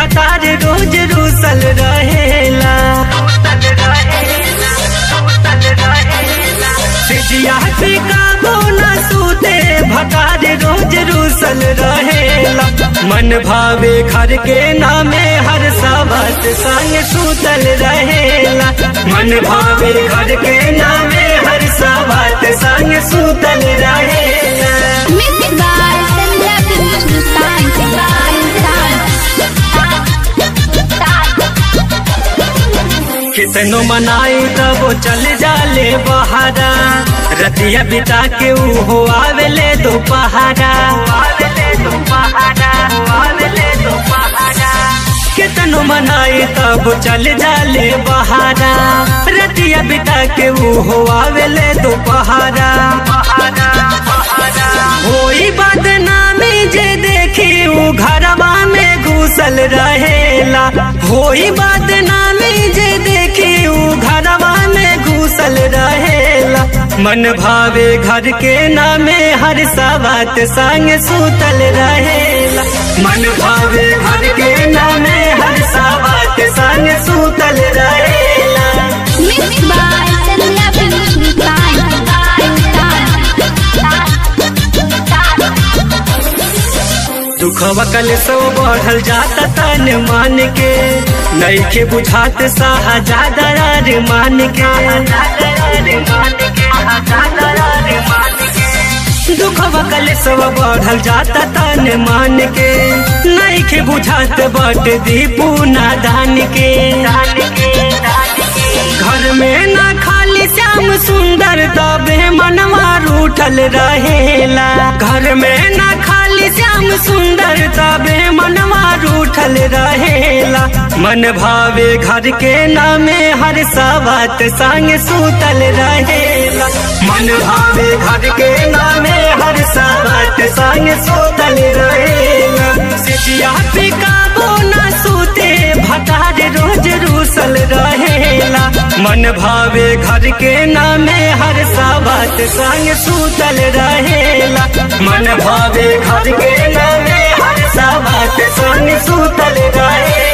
भतार रोज रूसल रहेला सिजिया काबो न सूते भतार रोज रूसल रहेला मन भावे घर के नामे हर सावत संग सूतल रहेला मन भावे घर के नामे हर सावत संग सूतल रहेला Mixed by Sandhya Films कितनो मनाई तब वो चल जाले बहारा रतिया बिता के ऊ हो आवेले दोपहरा कितनो मनाई तब चल जाले बहारा रतिया बिता के ऊ हो आवेले दोपहरा होई बदनामी जे देखी ऊ घरवा में घुसल रहेला होई बदनामी जे देखी ऊ घरवा में घुसल रहेला मन भावे घर के नामे हर सावत संग सूतल रहेला मन भावे घर के नामे हर सावत संग सूतल रहेला Mixed by Sandhya Films दुखवा कल सो बढ़ल जाता तन मान के नईखे बुझात साहा ज्यादा रार मान के दुखवा कल सो बढ़ल जाता तन मान के नईखे बुझात बट दीपू नादान के घर में ना खाली श्याम सुंदर तबे मनवा रूठल रहेला घर में ना खाली श्याम सुंदर तबे मनवा रूठल रहेला मन भावे घर के नामे हर सावत संग सूतल रहेला मन भावे घर के नामे हर सावत संग सूतल रहेला सिजिया पे काबो ना सूते भतार रोज रूसल रहेला मन भावे घर के नामे हर सावत संग सूतल रहेला मन भावे घर के नामे हर सावत संग सूतल रहेला